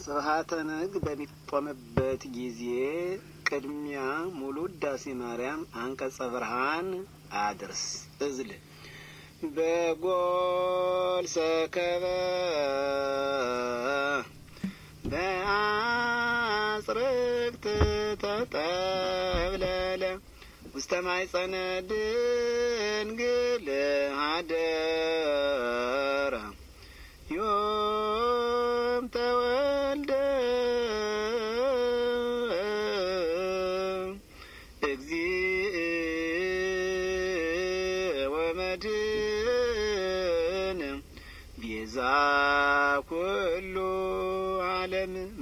ስብሐተ ነግ በሚቆምበት ጊዜ ቅድሚያ ሙሉ ውዳሴ ማርያም አንቀጸ ብርሃን አድርስ እዝል በጎል ሰከበ በአጽርቅት ተጠብለለ ውስተ ማይጸነ ድንግል ሀደረ ዮም ተወልደ እግዚእ ወመድን ቤዛ